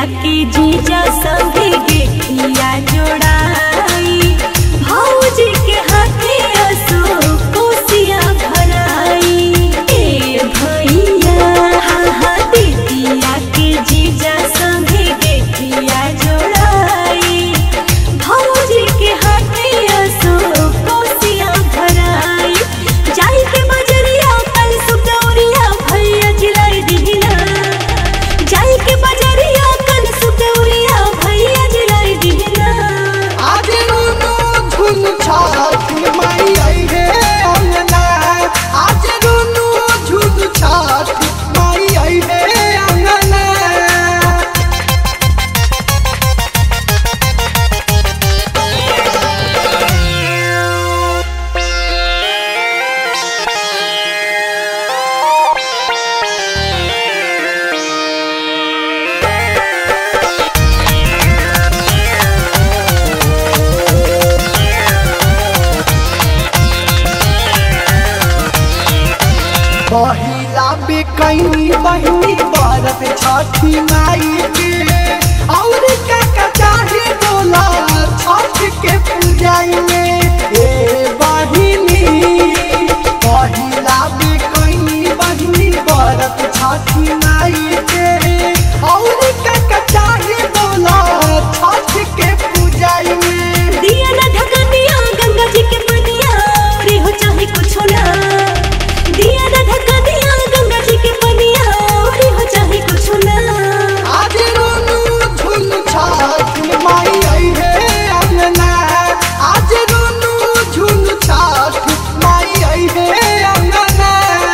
के जीजा संगे गेठिया जोड़ाई भौजी के हाथे असो कोसिया भराई ए भैया हाँ हाँ दीदिया के जीजा संगे गेठिया जोड़ाई भौजी के हाथे असो कोसिया भराई जाई के बजरिया कल सुदौरिया भैया जिलाई दिहिना जाई के बजरिया कल सुदौरिया भैया जिलाई दिहिना आज रोनो झुन छाती माई आई है अंगना आज रोनो झुन छाती माई आई है अंगना पहिला बेकैनी बहिनी बरत छठी माई के और का चाहे बोला छठ के पूजाई में ए बहिनी पहिला बेकैनी बहिनी बरत छठी माई के और का चाहे बोला छठ के पूजाई में दिया ना ढकनिया गंगा जी के पनिया रे हो चाहे कुछ ना दिया ना ढकनिया गंगा जी के पनिया रे हो चाहे कुछ ना आज रोनू झुन छाती माई आई है अंगना आज रोनू झुन छाती माई आई है अंगना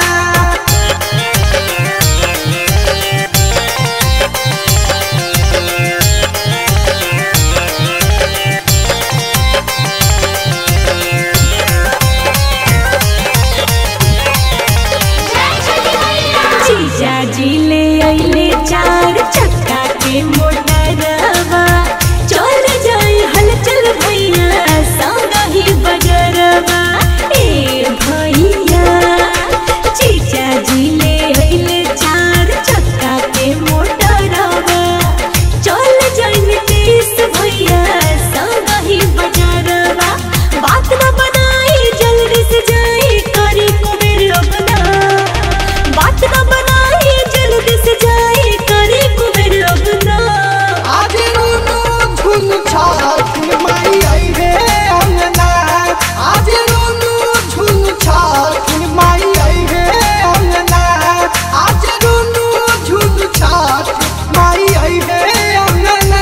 जीजा जी ले आइले चार चक्का के मोटरवा चल जाए हलचल भैया संग ही बजरवा ए भैया जीजा जी ले आइले चार चक्का के मोटरवा चल जाए देश भैया संग ही बजरवा बात न बनाई जल्दी से जाए करी कुबेर अपना बात न बनाई जल्दी से जाए करे कुबेर अपना आज रोनू झुन छाती माई आई है अंगना आज रोनू झुन छाती माई आई है अंगना आज रोनू झुन छाती माई आई है अंगना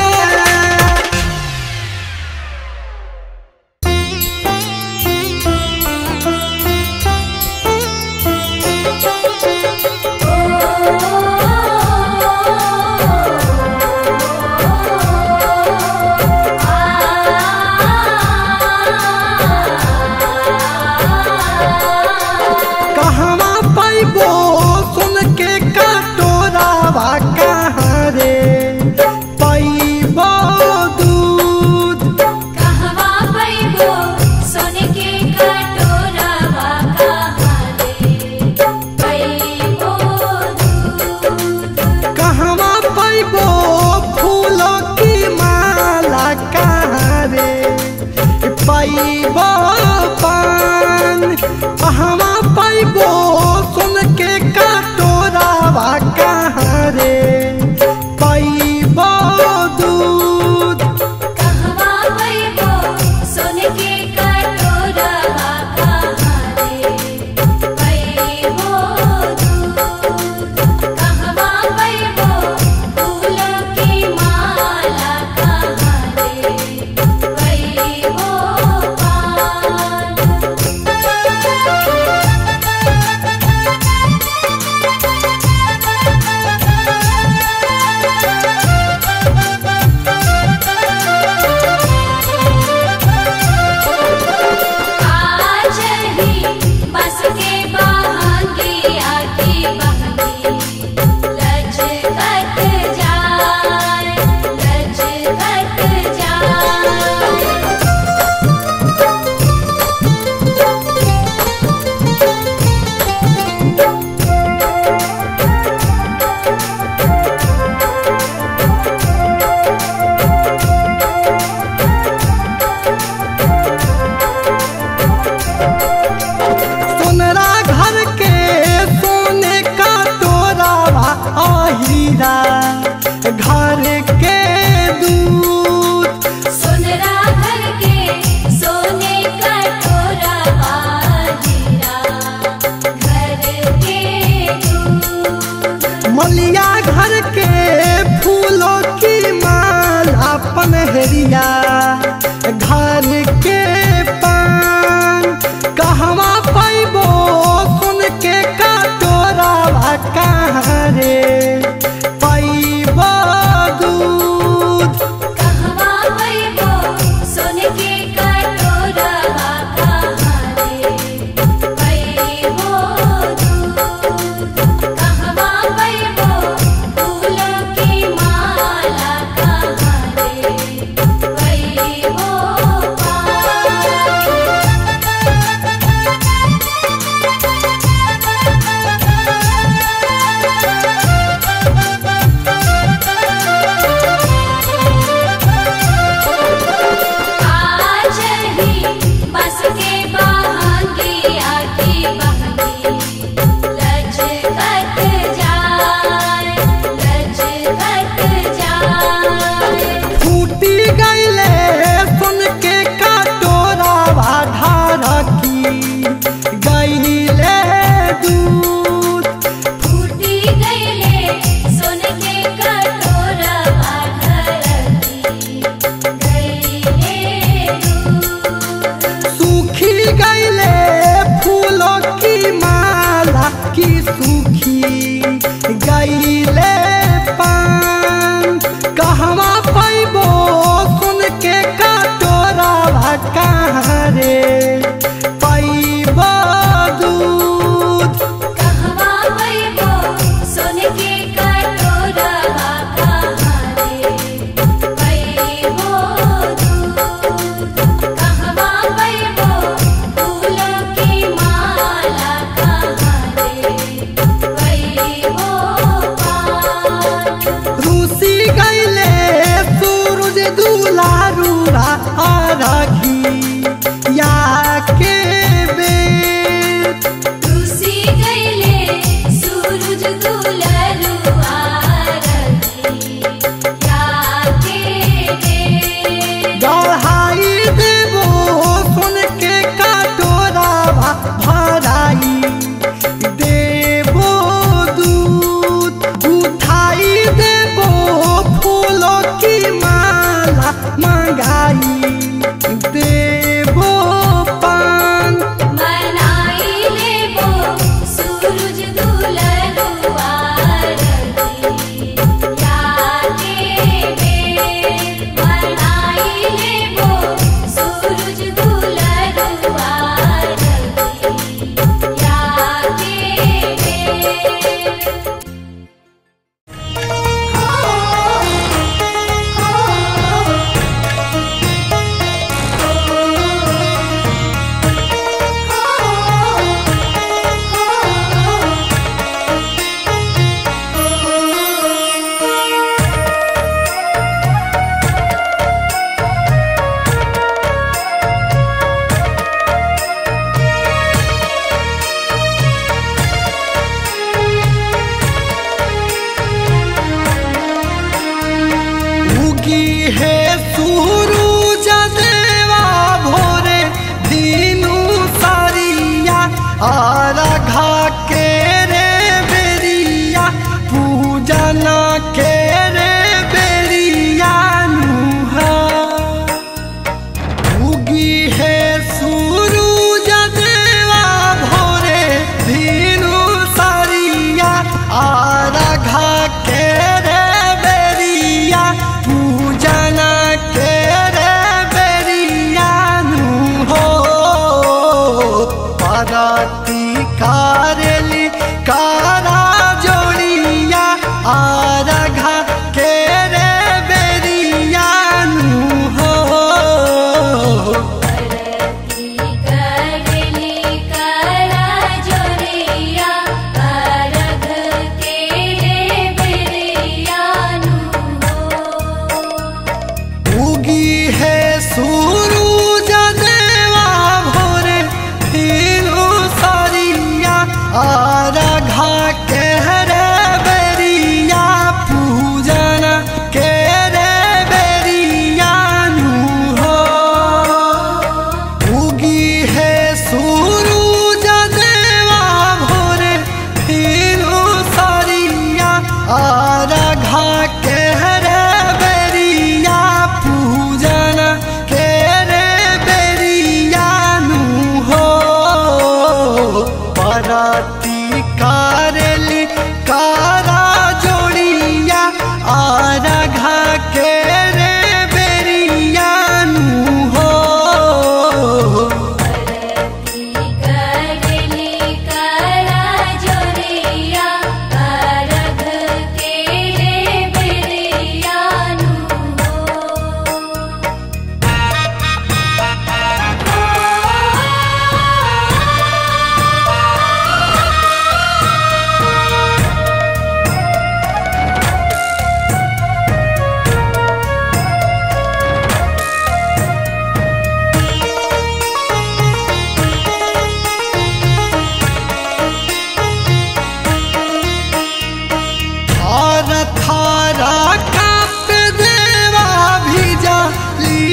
कहवा पैबो सुन के कटोरावा कहाँ रे पैबो दूध कहवा पैबो सोने के कटोरावा कहाँ रे पैबो दूध कहवा पैबो फूलों की माला कहाँ रे पैबो पान कहवा पैबो सुन के कटोरावा कहाँ रे पैबो दूध कहवा पैबो सोने के कटोरावा कहाँ रे पैबो दूध कहवा पैबो फूलों की माला कहाँ रे पैबो पान आज ही बस के बहांगी आगे बहनी लचकत जाए लचकत जाए हीरा घर के दूध सुनरा घर के सोने का टोरा हीरा घर के दूध मलिया घर के फूलों की माला पनहरिया घर के पान कहवा पैबो सुन के कटोरा कहाँ रे पैबो दूध कहवा पैबो सोने के कटोरा कहारे पैबो दूध कहवा पैबो फूलों की माला कहारे पैबो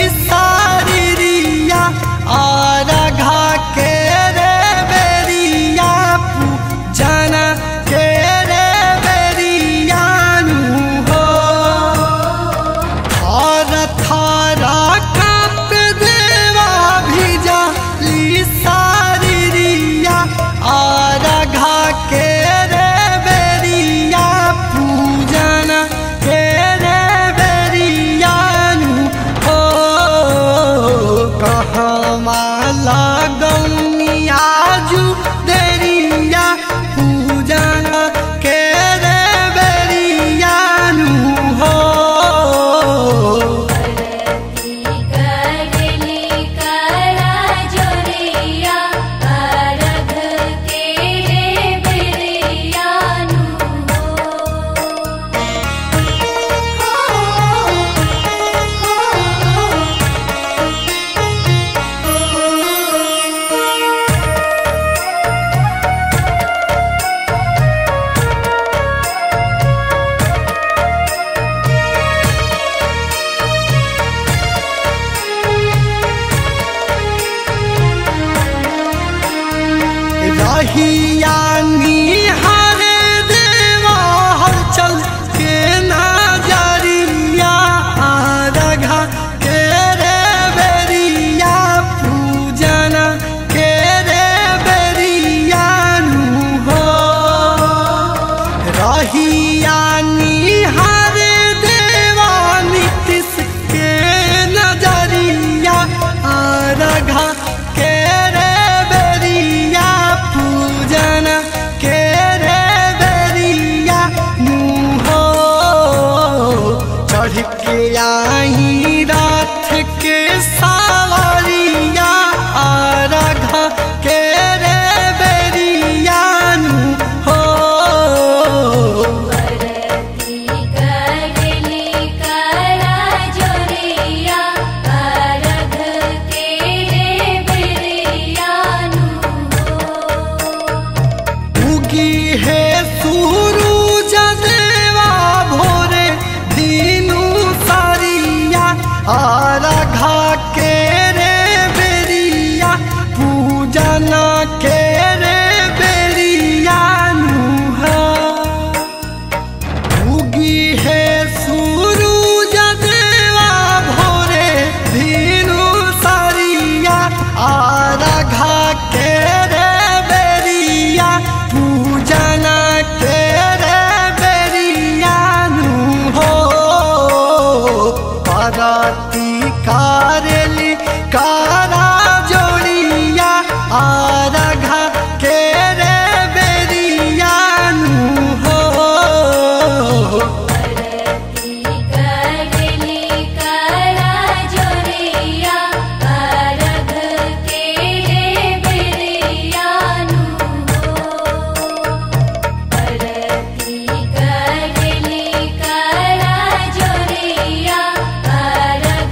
सारिया और घा के रे बेरिया पूजन के रे बेरियानु हो और थारा कप देवा भिजा ली सारिया और घा के रे बेरिया पूजन के रे बेरियानु हो कहमा लगनिया जू देरिया पूजन के रे बेरियानु हो करली करा जोरिया अरघ के रे बिरियानु रहिया निहारे देवा हर चल के नजरिया रघा के रे बेरिया पूजन के रे बेरिया नु हो रहिया निहारे देवा नीतिश के नजरिया रघा के रे बेरिया पूजन के रे बेरिया नु हो चढ़ के आई रात के सावरिया रघा के रे बेरिया नु हो करली करा जोरिया अरघ के रे बिरियानु उगी है सूरज देवा भोरे दीनू सारिया आराघा के रे बेरिया पूजन के रे बेरिया नुहा उगी है सूरज देवा भोरे दीनू सारिया आराघा के रे बेरिया पूजन के रे बेरिया नु हो पाराती कारेली कारा जोड़िया आराघा के रे बेरिया नु हो करली करा जोरिया अरघ के रे बिरियानु करली करा जोरिया अरघ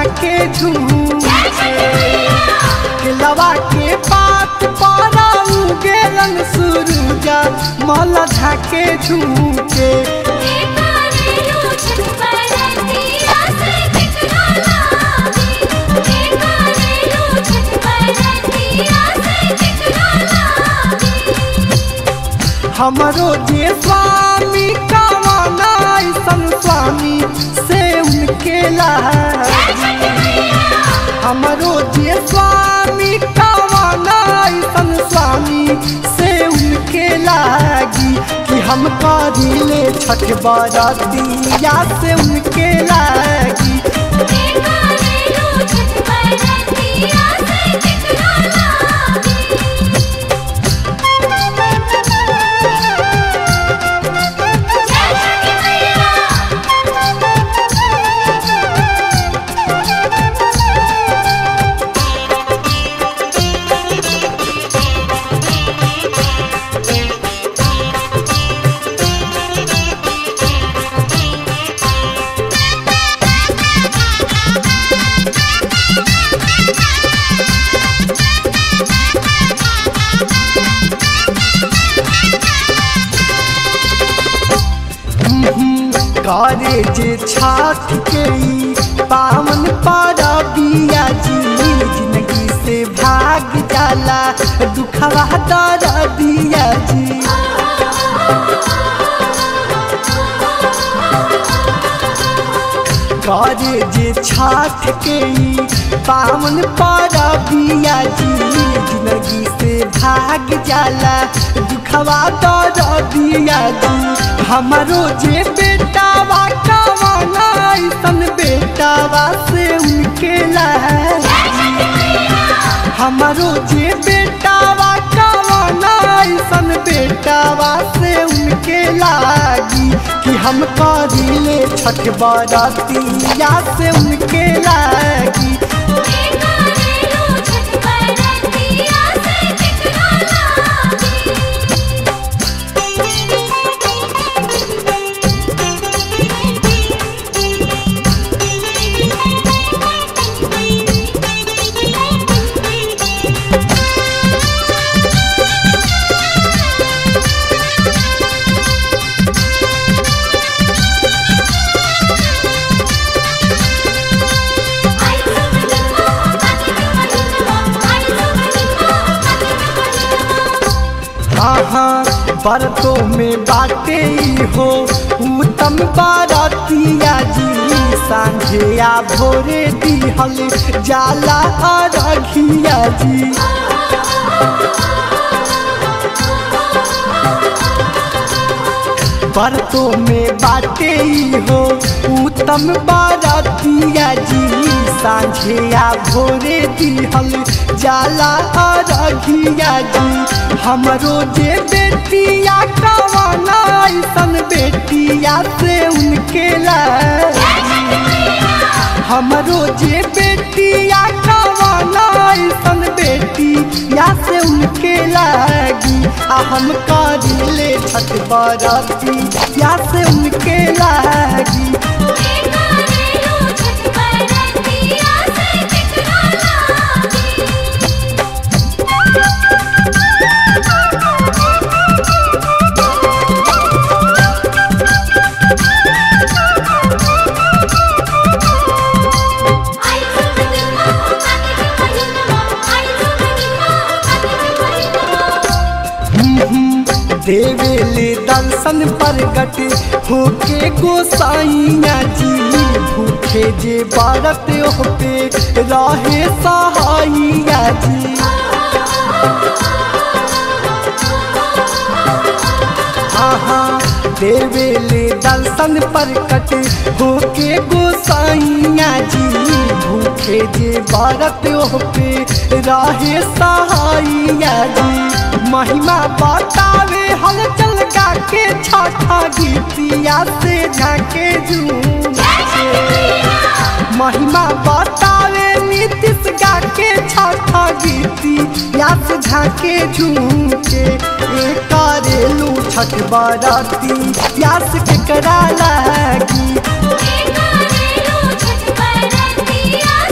झाके झूके केलवा के पात पारा उगेलन सूरजा मल झाके झूके हमरो जे स्वामी कवाना ऐसन स्वामी से उनके लागी हमरो जे स्वामी कवाना ऐसन स्वामी से उनके लागी कि हम करिले छठ बरतिया से उनके लागी करे जे छठ के ई पावन परबिया जी जिंदगी से भाग जाला दुखवा दर दिया जी करे जे छठ के ई पावन परबिया जी जिंदगी से भाग जाला दुखवा दर दिया जी हमारो जे बेटावा कवाना ऐसन बेटावा से उनके लागी हमारो जे बेटावा कवाना ऐसन बेटावा से उनके लागी कि हम करिले छठ बरतिया से उनके लागी हाँ बरतों में बाटे ही हो उत्तम बारतिया जी सांझे या भोरे दिहल जाला अरघिया जी बरतों में बाटे ही हो उत्तम बारतिया जी सांझे या भोरे दिहल जाला अरघिया जी हमरो जे बेटिया कवाना ऐसन बेटिया से उनके लागी हमरो जे बेटिया कवाना ऐसन बेटिया से उनके लागी आ हम करिले छठ बरती या से उनके लागी देवेले दर्शन प्रगट होके गोसाइया जी भूखे जे बारत पे रहे सहाइया जी आहा देवेले दर्शन प्रकट होके गोसाइया जी भूखे जे बारत पे रहे सहाइया जी महिमा बतावे हल चल गा के छठा गीतिया से झाके झूम महिमा बतावे नीतीश गा के छठा गीतिया से झाके झूम के ए करेलू छठ बराती यास के करा लागी छठ बरतिया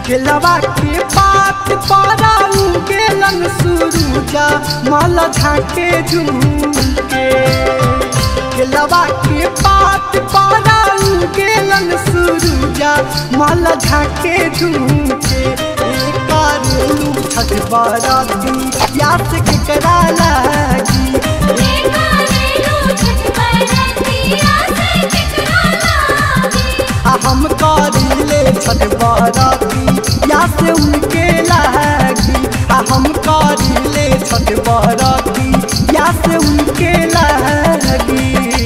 केलवा के पात पारा गेलन सुरुजा मल झाके झुमके केलवा के पात पारा गेलन सुरुजा मल झाके झुमके कारू छठ बाराती याद केकरा लागी आ हम करीले छठ बाराती या से उनके लागी आ हम करीले छठ बाराती या से उनके लागी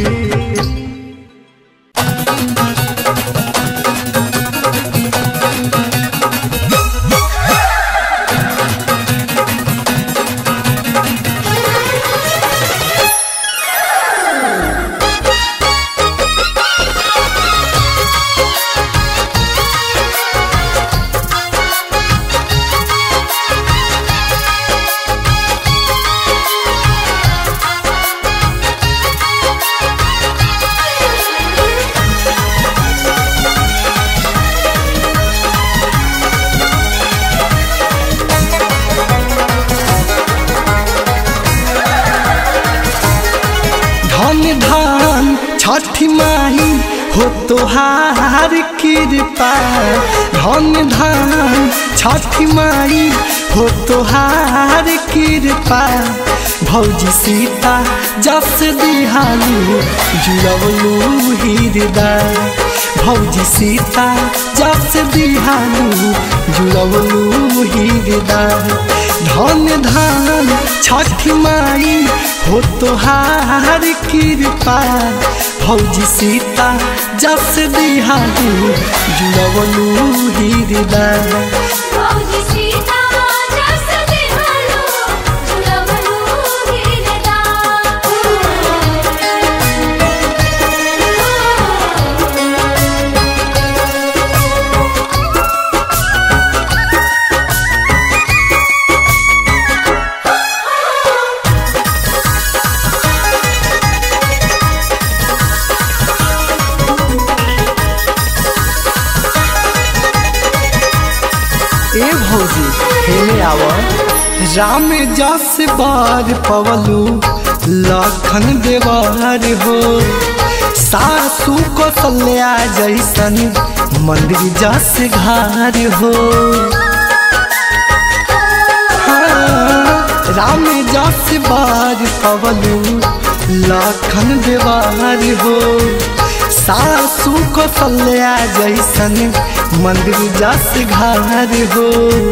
धन धान छठ माही हो तोहार कृपा धन धान छठ माई हो तोहार कृपा भौजी सीता जस दिहालू जुड़वलू हृदय भौजी सीता जस दिहालू जुड़वलू हृदय धन धान छठ माई हो तोहार कृपा भौजी सीता जस दिहालू जुड़वलू हृदय ए भौजी हेले आव राम जस बार पवलू लखन देवार हो सासू कौशल्या जैसन मंदिर जस घर हो हाँ, राम जस बार पवलू लखन देवार हो सासू कौशल्या जैसन मंदिर जस घर हो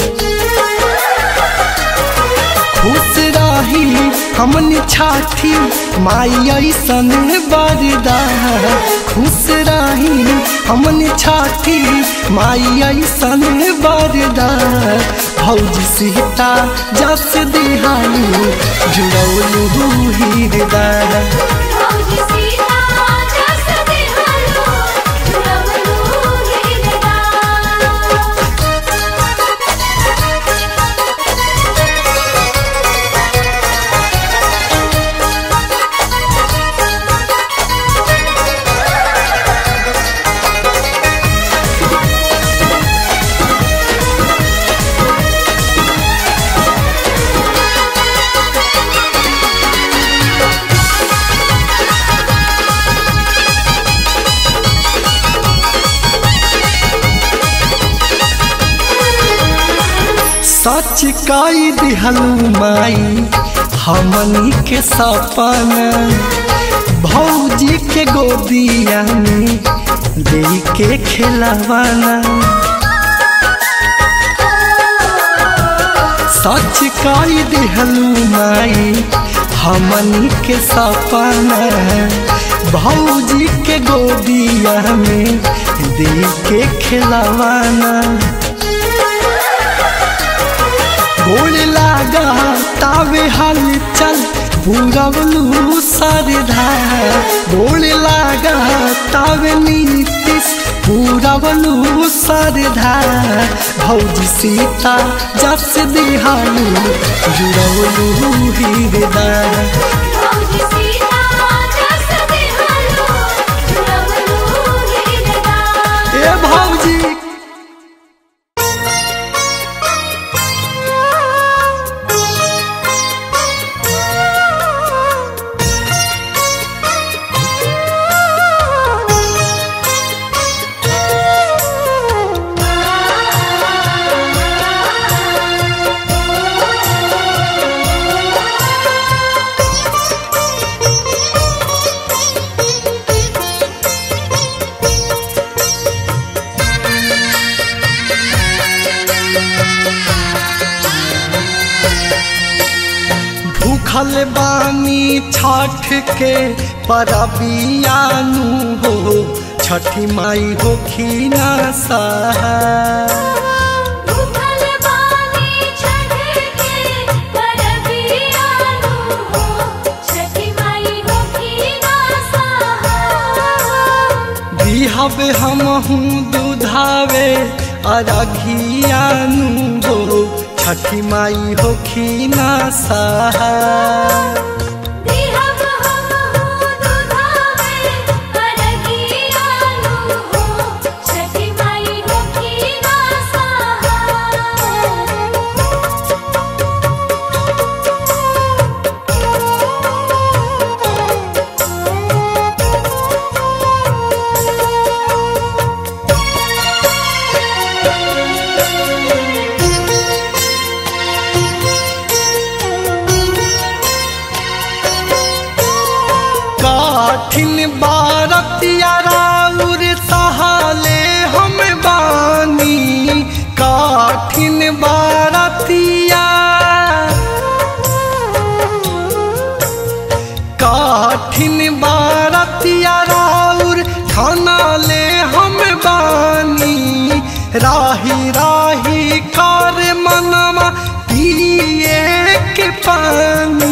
खुश रही हमन छाठी माई ऐसन बरदा खुश रही हमन छाठी माई ऐसन बरदा भौजी सीता जस दिहानी जुड़ौलू हृदय सच कई दिहलू माई हमनी के सपना भौजी के गोदिया में दे के खिलवाना सच कई दिहलू माई हमनी के सपना भौजी के गोदिया में दे के खिलवाना गोड़ लागा तावे हल चल पूरवलू सरधा गोड़ लागा तावे नीतिश पूरवलू सरधा भौजी सीता जस दिहालू जुड़वलू हृदय ए भौजी भूखल बानी छठ के परबियानु हो छठी माई होखी ना सहा भूखल बानी छठ के परबियानु हो छठी माई होखी ना सहा बिहब हमहू दुधावे अरघियानु हो छठी माई होखी ना सहा दिहब हमहु दुधावे परबियानु हो छठी माई होखी ना काठिन बारतिया राउर सहाले हम बानी काठिन बारतिया काठिन बारतिया राउर खाना ले हम बानी राही राही कर मनवा पिए के पानी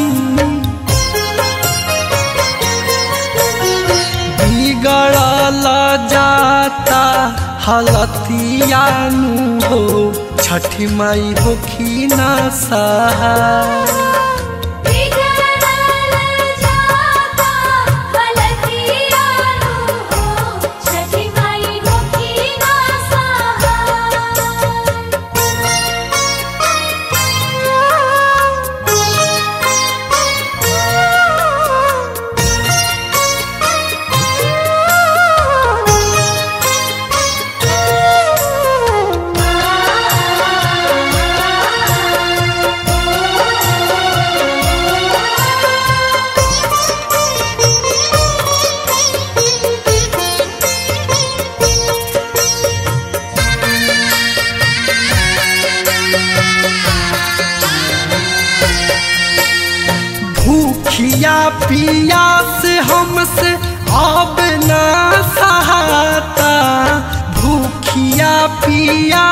बिगड़ल जाता हलतियानु हो छठी माई होखी ना सहा बिगड़ल जाता हलतियानु हो छठी माई होखी ना भूखिया पिया से हमसे अब ना सहाता भूखिया पिया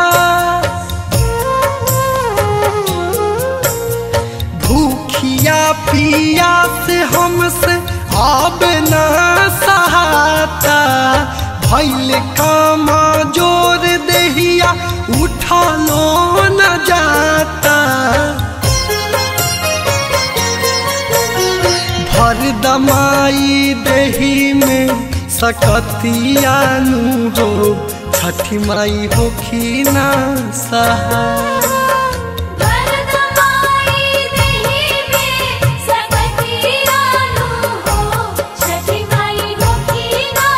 भूखिया पिया से हमसे अब ना सहाता भैल कामा जोर देहिया उठा लो न जाता भर दमाई देही में सकतियानु हो छठी माई होखी ना सहा भरदमाई देहि में सकतियानु हो छठी माई होखी ना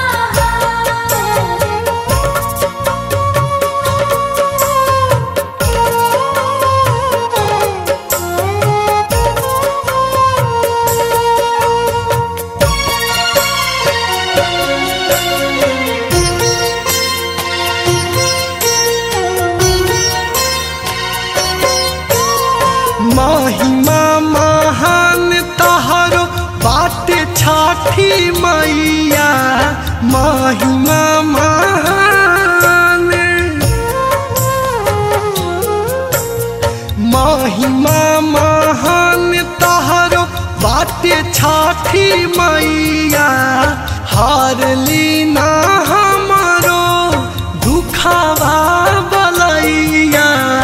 महिमा महान तहरो बाटे छठी मैया महिमा महान महिमा महान तहरो बाटे छठी मैया हार लीना हमारो दुखावा बलैया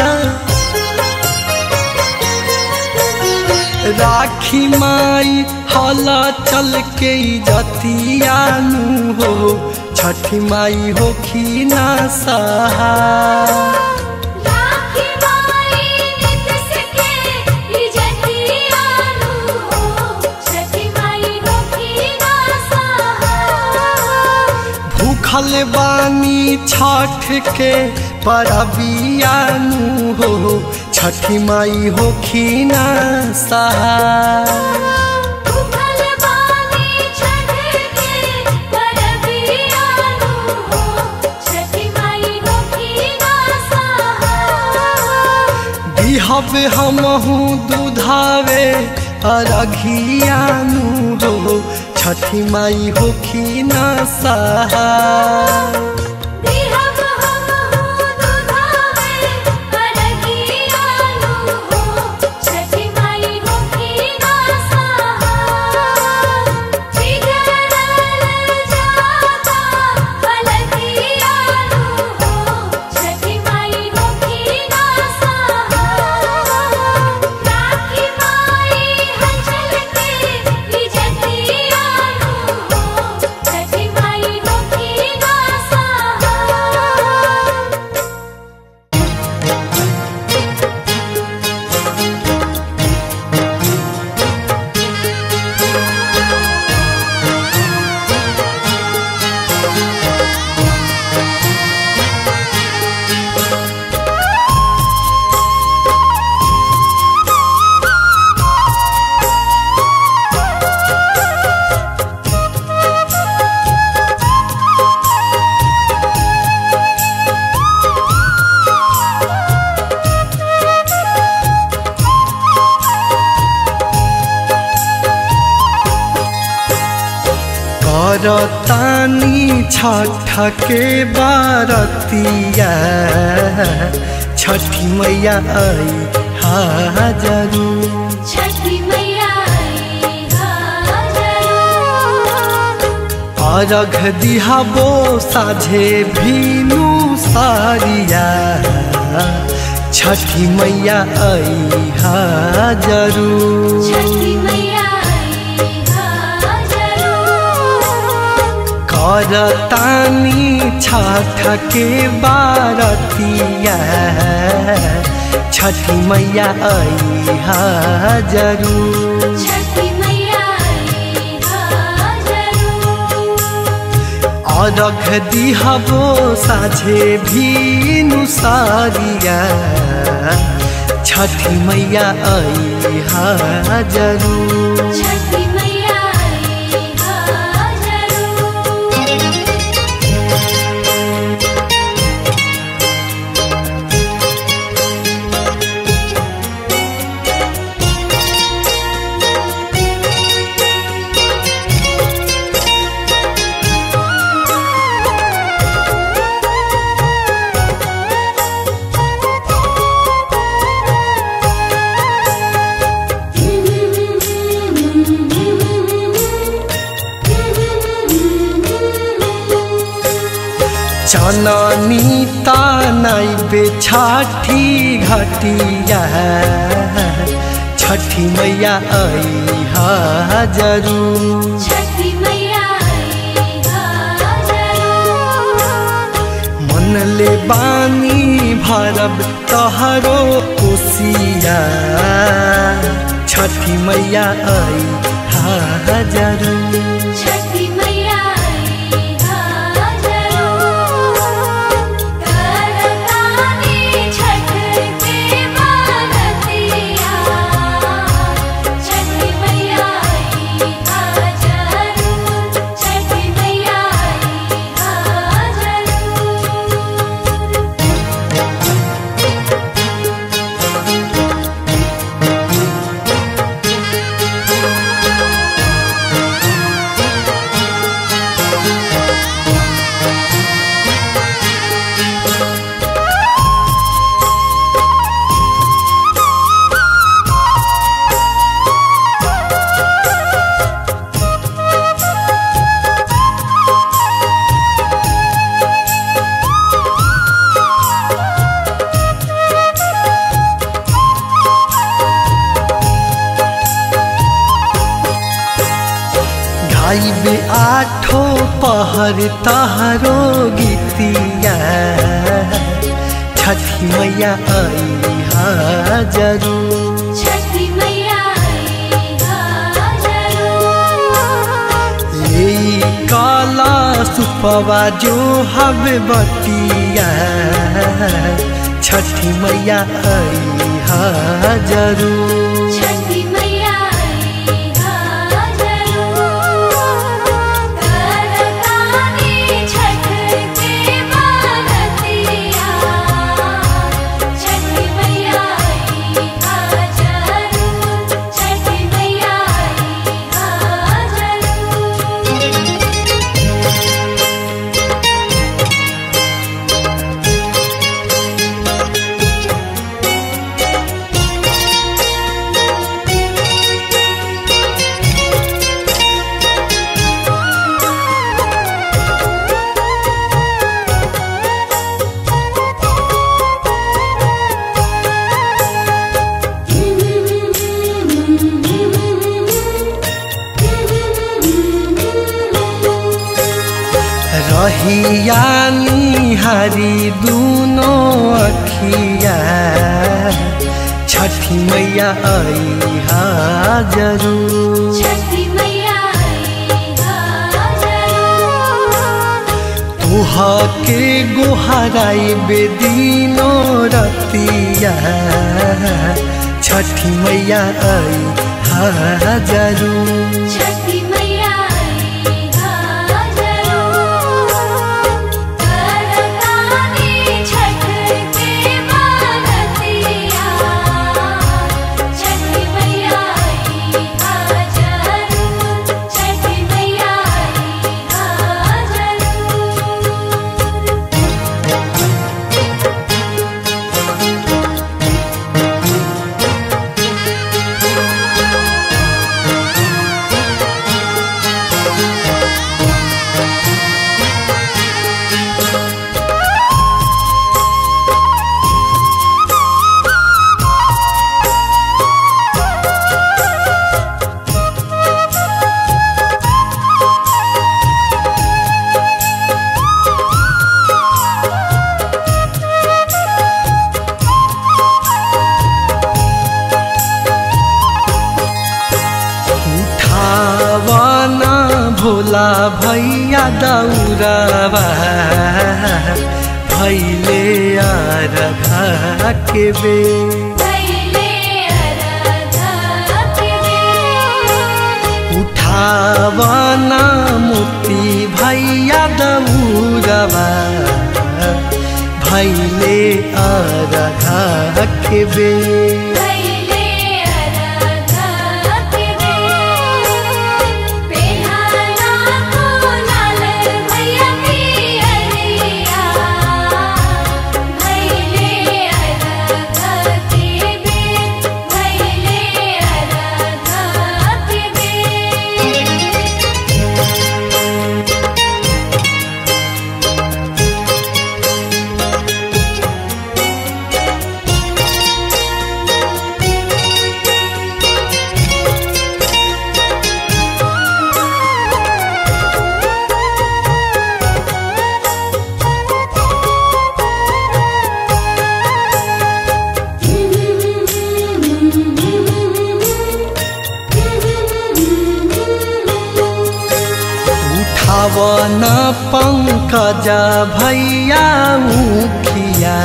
राखी माई हला चल के जतियानु हो छठी माई होखी ना सहा राखी माई नित सके इजतियानु हो छठी माई होखी ना भूखल बानी छठ के परबियानु हो छठी माई होखी ना सहा भूखल बानी छठ के परबियानु हो छठी माई होखी ना दिहब हमहू दूधावे अरघियानु हो छठी माई होखी न सहा दिहब हम हो दुधावे अरगियानु हो छठी माई होखी ना सहाय बिगड़ल जाता अरगियानु हो छठी माई होखी ना सहाय राखी माई हंचल के विजतियानु हो छठी माई होखी ना सहाय करतानी छठ के बारतिया छठी मैया आई हाजरू छठी मैया आई हाजरू अर्घ दिहाबो साझे भीनु सारिया छठी मैया आई हाजरू छठी मैया आई हाजरू करतानी छठ के बारतिया छठी मैया आई हाजरू छठी मैया आई हाजरू अर्घ दिहबो साझे भीनु सारिया छठी मैया आई हाजरू छठी मैया आई हाजरू चननी तानाई बेछाठी घटिया छठी मैया आई हाजरू छठी मैया आई हाजरू मन ले बानी भरब तहरो कोसिया छठी मैया आई हाजरू छठी मैया आई हाजरू करतानी छठ के बारतिया छठी मैया आई हाजरू छठी मैया आई हाजरू गाइबे आठो पहर तहरो गीतिया छठी मैया आई हाजरू छठी मैया आई हाजरू ले काला सुपवा जो हवे बतिया छठी मैया आई हाजरू छठी मैया आई हाजरू करतानी छठ के बारतिया छठी मैया आई रहिया निहारी दूनो अखिया छठी मैया आई हा जरूर छठी मैया आई हाजर तुह के गोहराई बेदीनो रतिया छठी मैया आई हा जरूर छठी मैया आई हाजर करतानी छठ के बारतिया छठी मैया आई हाजर छठी मैया आई हाजर उठावना भोला भैया दौरावा भैले आरघा के बे भैले अरघा के बेर उठावना मोती भैया दौरावा भैले आरघा के बे भैले अरघा के बेर पेहाना को लाल भैया पियरिया भैले अरघा के बेर भैले अरघा के बेर उठावन पंकज भैया मुखिया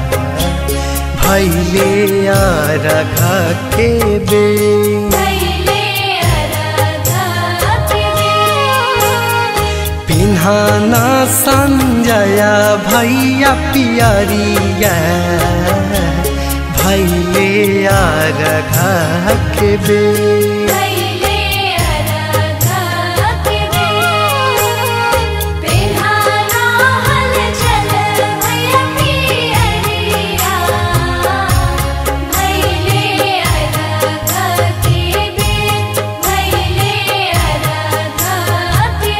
भैले आरघा के बे भैले अरघा के बेर पिन्हाना संजय भैया पियरिया भैले आरघा के बे भैले अरघा के बेर पेहाना हल चल भैया पियरिया भैले अरघा के बेर भैले अरघा के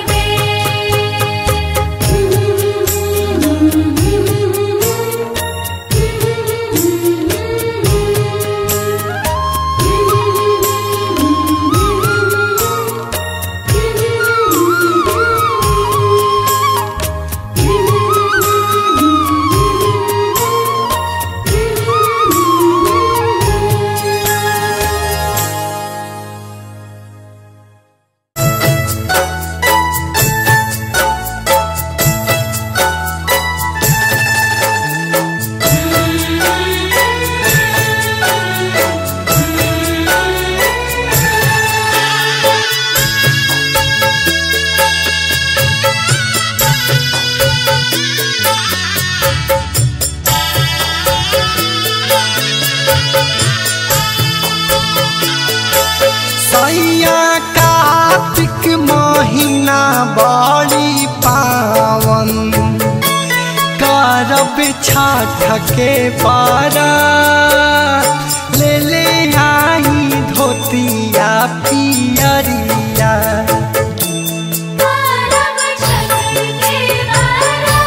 सैया कार्तिक महीना बड़ी पावन करब छठ के पारा ले ले आई धोतिया पियरिया परम छठ के बारा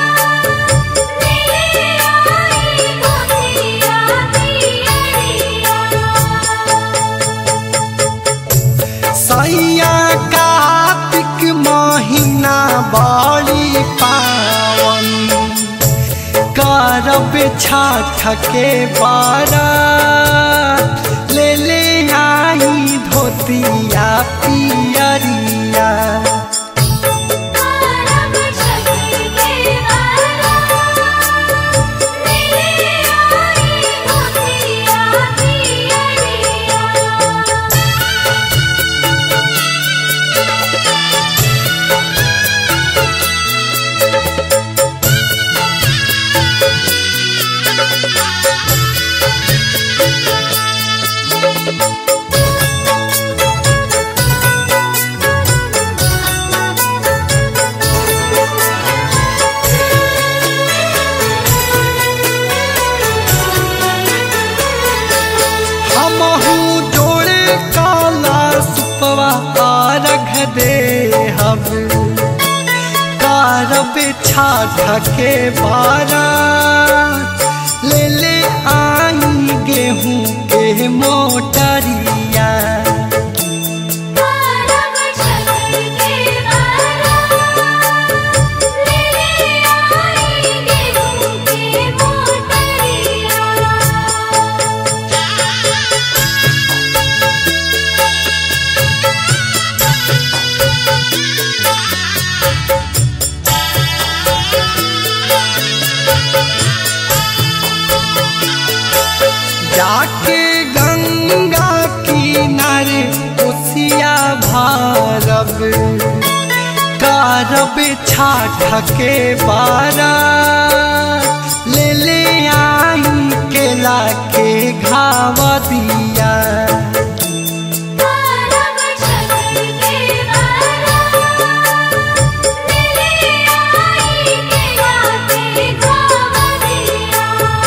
मेरे आई गोतिया पियरिया सैया कार्तिक महीना बड़ी पा छाठ के बारा ले ले आई धोतिया पियरिया करब छठी के बारा मेरे आई धोतिया पियरिया हमहू जोड़े काला सुपवा रख दे हम कारब छाठ के बारा ले ले आई गेहूं के मोटरिया करब छठी के बारा मेरे आई गेहूं के मोटरिया जाके गंगा किनारे उसिया भारब कारब छाठ के बारा ले ले आई केला के घाव दिया करब छठी के बारा मेरे आई केला के घाव दिया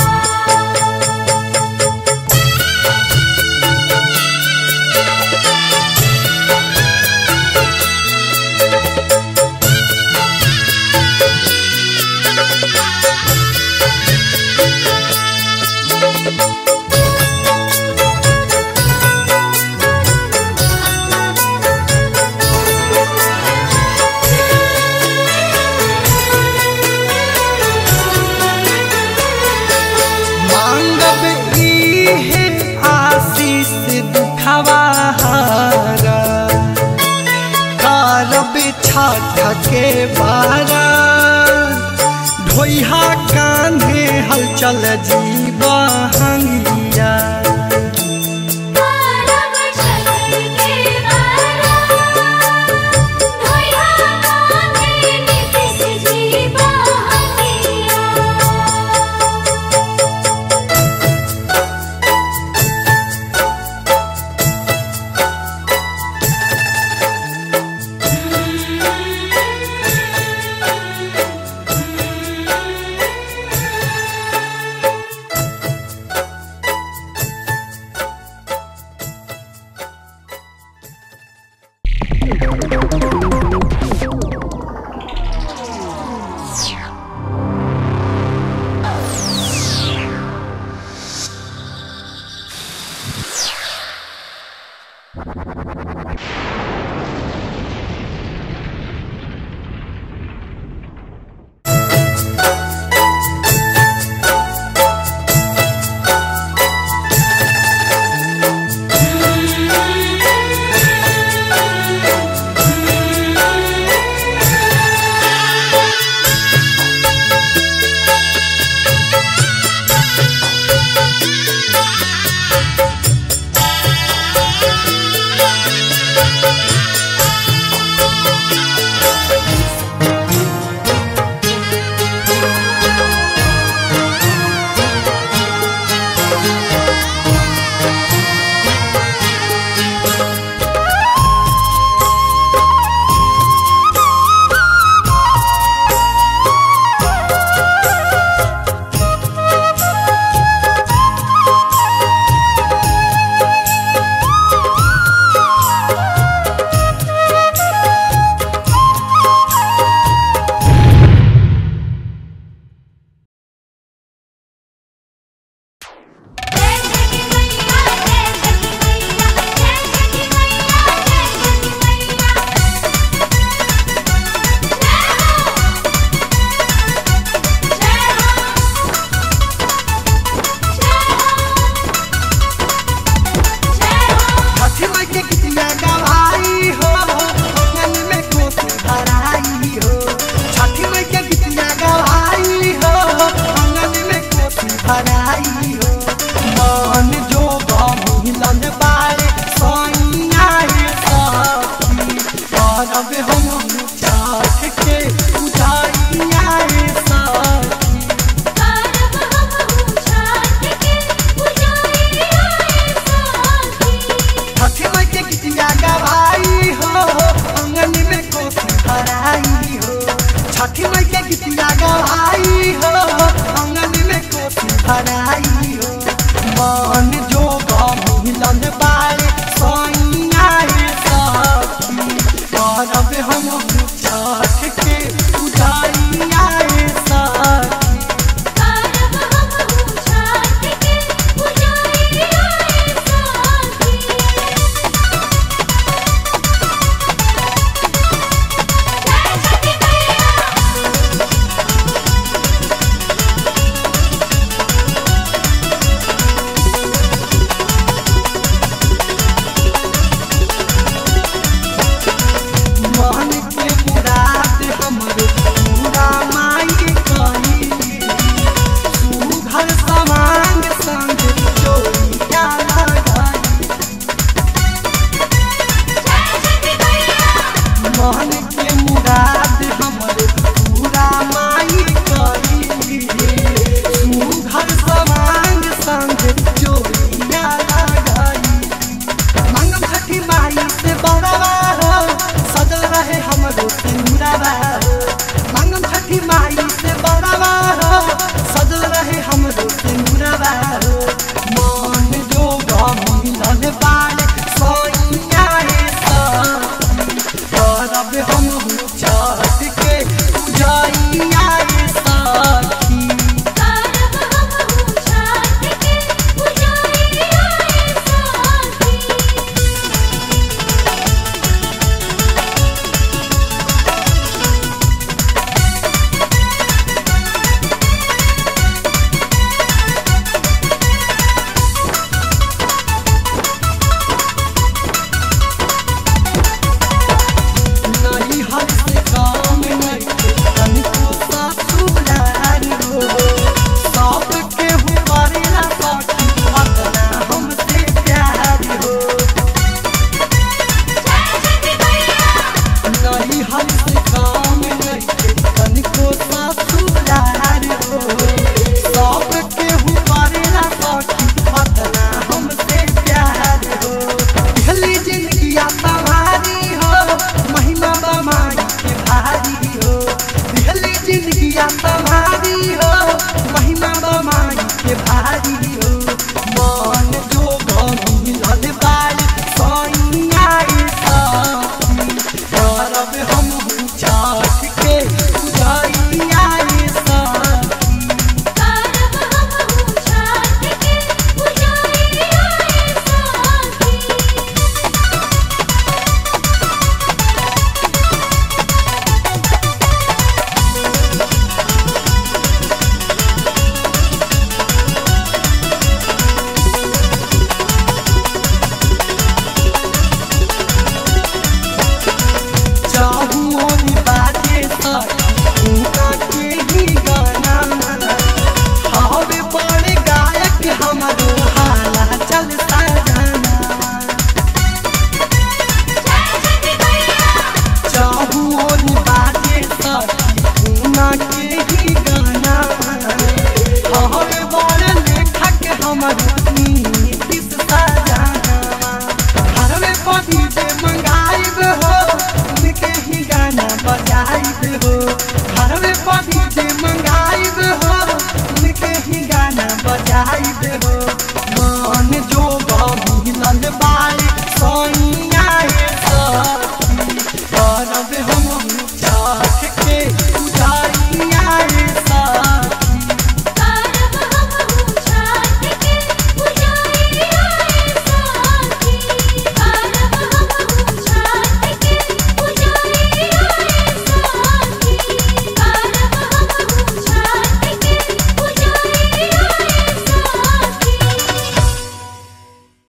मांगब इहे आशीष दुखवा हारा कारब छाठ के बारा ढोइहा कांधे हलचल जीवा हंगिया करब छठी के बारा धोइहा कांधे नीतिश जी बहंगिया हो मन जो मिलन बारे सैया सखी करब हम चाट के उजाइया सखी करब हम छाट के पुजारी आए साथी छठी माई के गीतिया गवाई हो अंगन में कोसी भराई हो छठी माई के गीतिया गवाई हो अंगन में कोसी भराई हो मन जो मिलन बारे सैया सखी करब हम छठ के उजाइया सखी करब हम छाट के पुजारी आए साथी जय छठी मैया मन के मुराद हमरो पूरा माई कही सुघर समान संग चोरिया लगाई जय छठी मैया मन के मुराद हमरो पूरा माई कही सुघर समान संग चोरिया लगाई मंगम छठी माई से बड़वा हो सजल रहे हमरो सिंदूरवा हो मंगम छठी माई से बड़वा हो सजल रहे हमरो सिंदूरवा हो मन जो मिलन बाले सोइया सखी करब हम छठ के उजाइया सखी करब हम छाट के पुजारी आए साथी नहीं हर से काम नहीं तनिको ससुराल हो सब के हुआरेला सखी अपना हमसे प्यार हो जय छठी मैया नहीं हर से काम नहीं तनिको ससुराल हो सब के हुआरेला सखी अपना हमसे प्यार हो पहली जिंदगी तुम्हारी हो महिमा बमाई के भारी हो पहली जिंदगी तुम्हारी हो महिमा बमाई के भारी हो मन जो मिलन बाल सैया सखी करब हम छठ के उजाइया सखी करब हम छाट के पुजारी आए साथी चाहुओं बाजे सखी उनका के ही गाना हवे बड़े गायक हमरो हाला चल सजना जय छठी मैया चाहुओं बाजे सखी उनका के ही गाना हवे बड़े लेखक हमरो